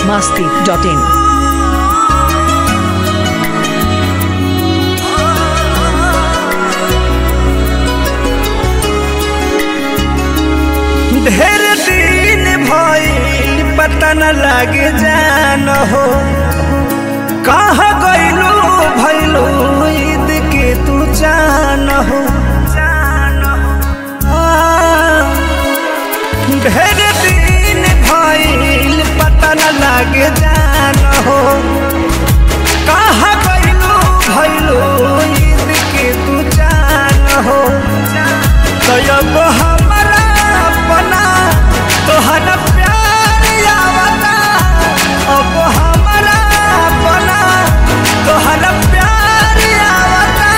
masti.in. ढेर दिन भइल पता न लागे जान हो कहाँ गइलू भइलू ईद के तू जान हो आ, ढेर दिन भइल पता न लागे जान हो कहाँ गइलू भइलू ईद के तू जान हो तब हमरा अपना तोहरा प्यार आवता अब हमरा अपना तोहरा प्यार आवता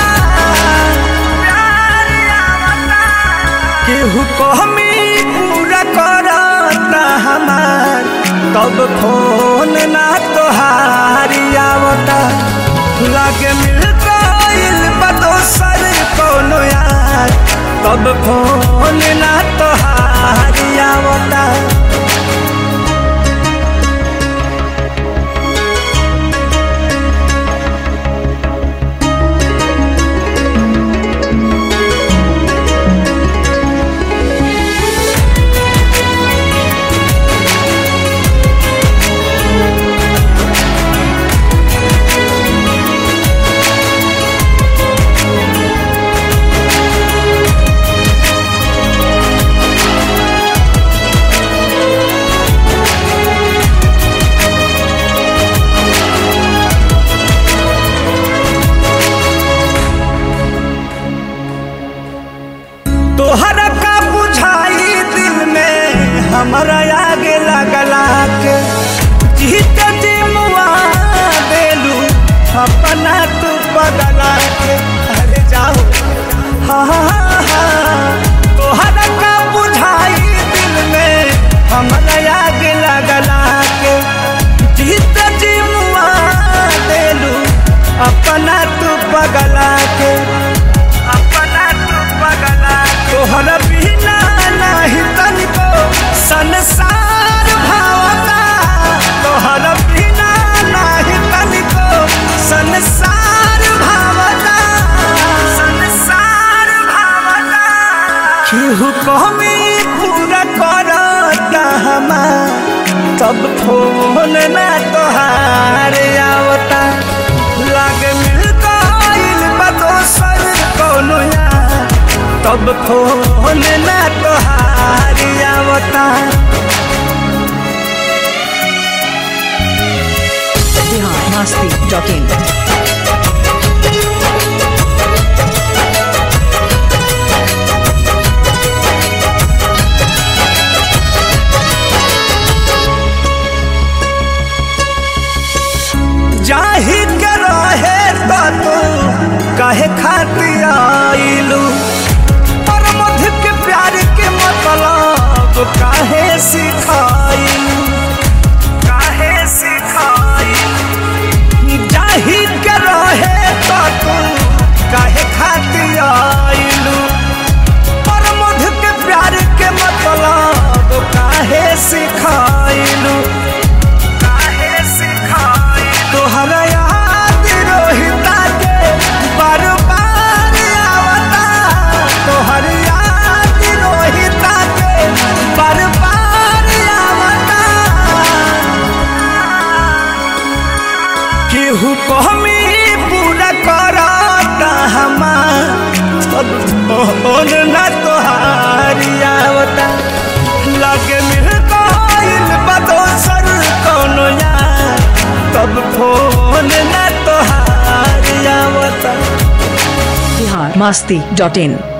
प्यार आवता केहू कहमी पूरा करता हमार तब फोन ना तोहारी आवता लागे मिल गइल बा दोसर कोनो यार तब फोन ना तोहारी आवता तोहरा का बुझाई दिल में हमारा आगे लगला के जीत जी मुआ देलू अपना तू बदला के अरे जाओ हाँ हाँ हाँ तोहरा का बुझाई दिल में हमारा आगे लगला के जीत जी मुआ देलू अपना तू बगला के अपना तू बगला तोहरा बिना नहीं तनिको संसार भावता तोहरा बिना नहीं तनिको संसार भावता संसार भावता केहू कमी पूरा करता हमार तब फोन ना तोहार आवता लागे मिल गइल बा दोसर कोनो यार तब फोन ना तोहार आवता Bihar masti.in. जाही के रहे तो तू कहे खातिर आइलू पर मध के प्यार के मतलब काहे सिखाइलू काहे सिखाइलू जाही के रहे तो तू काहे खातिर आइलू पर मध के प्यार के मतलब काहे सिखाइलू काहे सिखाई तोहरा याद रोहिता के बार बार आवता तोहर याद रोहिता के बार बार आवता केहू कहमी पूरा करता हमार फोन ना तोहारी आवता लगे मिल गइल बा दोसर कोनो यार तब फोन ना तोहारी आवता Bihar masti.in.